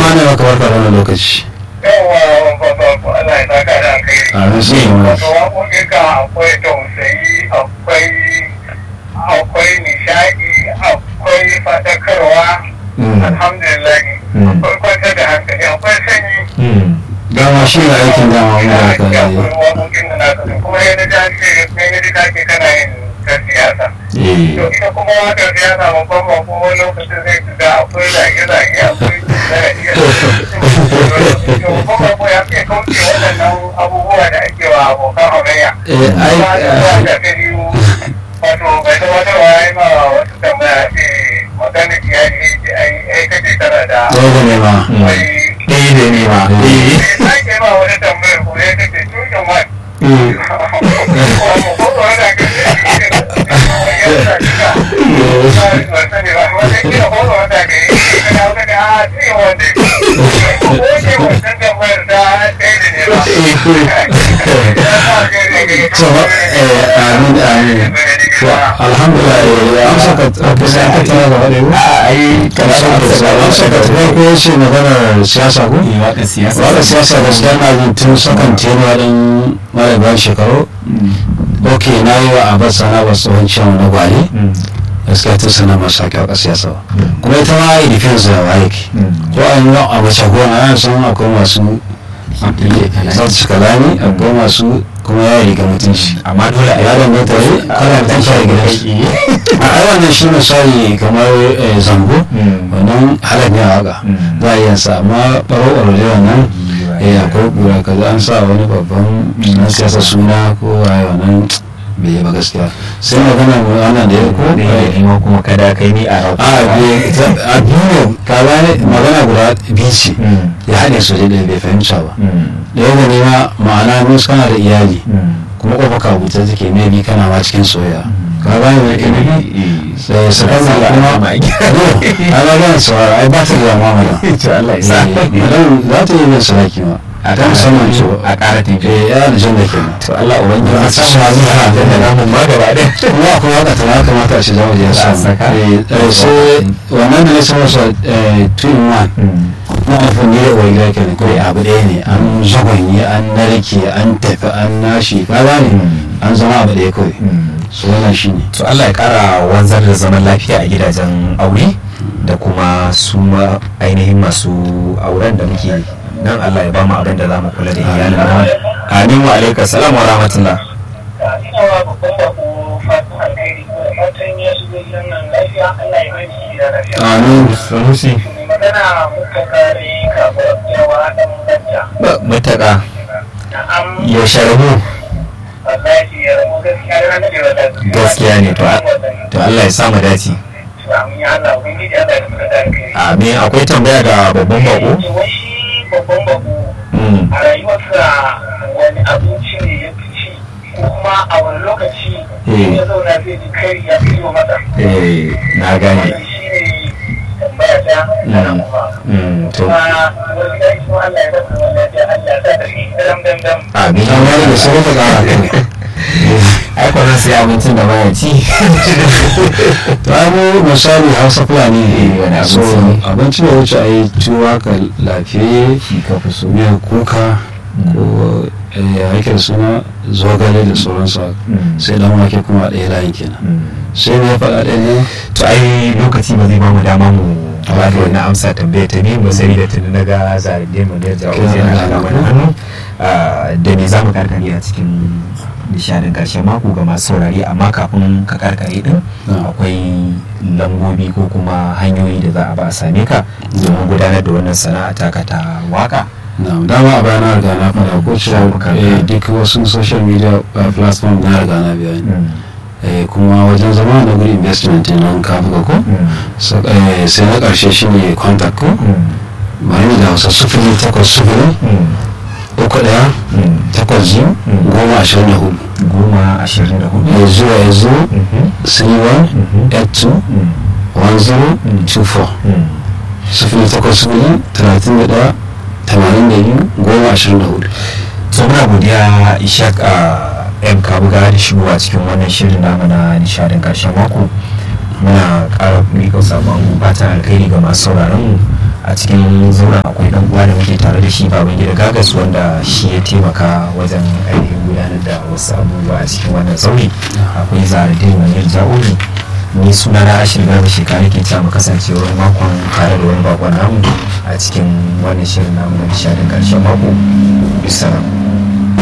ma ne maka barka da wannan lokaci yawa babba Allah ya saka da kai a shi ne wato waƙoƙin ka akwai tausayi akwai akwai nishaɗi akwai faɗakarwa alhamdulillah akwai kwantar da hankali akwai sanyi dama shi ne aikin dama mu da ka ya yi akwai waƙoƙin da naka kuma yadda ta ce yadda ta ce kana yin ta siyasa to ita kuma wakar siyasa babban ba kuma lokacin zai ga akwai zage-zage akwai zage to babban ba ya fi kauce waɗannan abubuwa da ake wa abokan hamayya Eh, ai, Kuma da eh, zuwa da ta biyu wato bai da wata waye ma wasu tambaya ce magana iyali ce ai ai kace tana da ɗaya da ne ma wai ɗaya da ne ma eh sai ke ma wani tambayar ko ya kace tushen wani so eh amin amin to alhamdulillah eh amsa ka ka sai ka tana gaba da yau ai amsa ka amsa ka ta ko yace maganar siyasa ko waka siyasa wala siyasa gaskiya na jin tun sakan tenuwa din mara bayan shekaru ok na yi wa abbas sana ba tsohon ciwon na gwale gaskiya tun sana masu haƙi a siyasa ba kuma ita ma yi defense da wa yake ko an yi a mace gona ana san akwai masu sautu kalami akwai masu kuma ya riga mutunci amma dole a ya danganta ne kana mutunci a gidan shi a ai wannan shi misali kamar eh, zambo wannan halar ne a waka za a iya sa amma ɓaro ɓaro wannan eh akwai kura kaza an sa wani babban na siyasa suna ko waye wannan bai yi ba gaskiya sai magana mu wannan da ya ko ne eh, in kuma kada kai ni a rauka a bai- ta- a biyu ne ka gane magana guda biyu ce ya haɗe su da bai fahimta ba da yadda ne ma ma'ana mus kana da iyali kuma kofa ka buta take mai bi kana ma cikin soyayya ka gane mai ke nufi sai su kan kuma no a ga gane saurara ai ba ta da mamala to Allah ya sa madan za ta yi min sadaki ma a ta musamman ce a ƙara tafi eh ya da jan da ke nan to Allah ubangiji a ya san sa ma zuwa da da namun ma gaba ɗaya kuma akwai waka ta ya kamata a ce za mu je Za a samu saka? Eh, eh, sai wannan da ya sama sa two in one na nufin ne da uwar gida ke ne kawai abu ɗaya ne an zagwanye an narke an tafi an nashi ka gane an zama abu ɗaya kawai su wannan shi ne to Allah ya ƙara wanzar da zaman lafiya a gidajen aure da kuma su ma ainihin masu auren da muke nan Allah ya ba mu abin da za mu kula da iyalin mu amin wa alaikum salam wa rahmatullah ina wa babban bako fatan alheri ko fatan ya shigo gidan nan lafiya Allah ya mai shi da lafiya amin sanusi mai magana muka kare kafin yawa dan banta mutaka na'am ya sharbu wallahi ya rabu gaskiya da nan da wata gaskiya ne to to Allah ya sa mu dace amin ya Allah ubangiji Allah ya muka kare kai amin akwai tambaya ga babban bako wai shi babban bako Mm. a rayuwarsa wani abinci ne ya fi ci ko kuma a wani lokaci Eh. ya zauna zai ji kari ya fi masa eh na gane wannan shi ne tambaya ta Mm. Mm, to kuma wani gari kuma Allah ya zama wani lafiya Allah ya sa da shi dam dam dam amin amma da sai ka kara kai ai kwanan sai abincin da baya ci to ai mu misali hausa fulani Eh, wani ne so abinci. abinci ne wuce a yi tuwa ka lafiyayye shi ka fi so miyar kuka ko eh, ya yake da suna zogale da sauransu Mm. sai dan wake kuma a ɗaya layin kenan sai ne ya faɗa ɗaya ne to ai lokaci ba zai bamu dama mu ba da wannan amsa tambaya ta biyu ba sai da tuni na ga zaride mu da jawo Kira sai na da ga mana hannu Ah, da me za mu karkare a cikin nishadin karshen mako ga masu saurari amma kafin ka karkare din Na. akwai lambobi ko kuma hanyoyi da za a ba a same ka domin gudanar da wannan sana'a taka ta waka na dama a bayan na riga na faɗa ko cewa Shafukan eh, ka. duk wasu social media uh, platform na riga na biya ni Eh, kuma wajen zama na guri investment nan ka buga ko So, eh, sai na ƙarshe shine contact ko bari mu da hausa sufuri takwas sufuri uku ɗaya takwas biyu Mm. goma ashirin da hudu goma ashirin da hudu ya zuwa ya zo Mhm. three one Mhm. eight two Mm. one zero Mm. two four Mm. sufuri takwas sufuri talatin da ɗaya tamanin da biyu goma ashirin da hudu so muna godiya ishaq a yan kabuga da shigowa cikin wannan shirin namu na nishadin karshen mako muna ƙara miƙa sabon fatan alkhairi ga masu sauraron mu a cikin zauren akwai dan uwa da muke tare da shi baban gida gagas wanda shi ya taimaka wajen ainihin gudanar da wasu abubuwa a cikin wannan zaure akwai zaradin manir ja'uri ni suna na ashir garba shekara ke cewa mu kasance wani makon tare da wani bakon namu a cikin wannan shirin namu na nishadin karshen mako bisa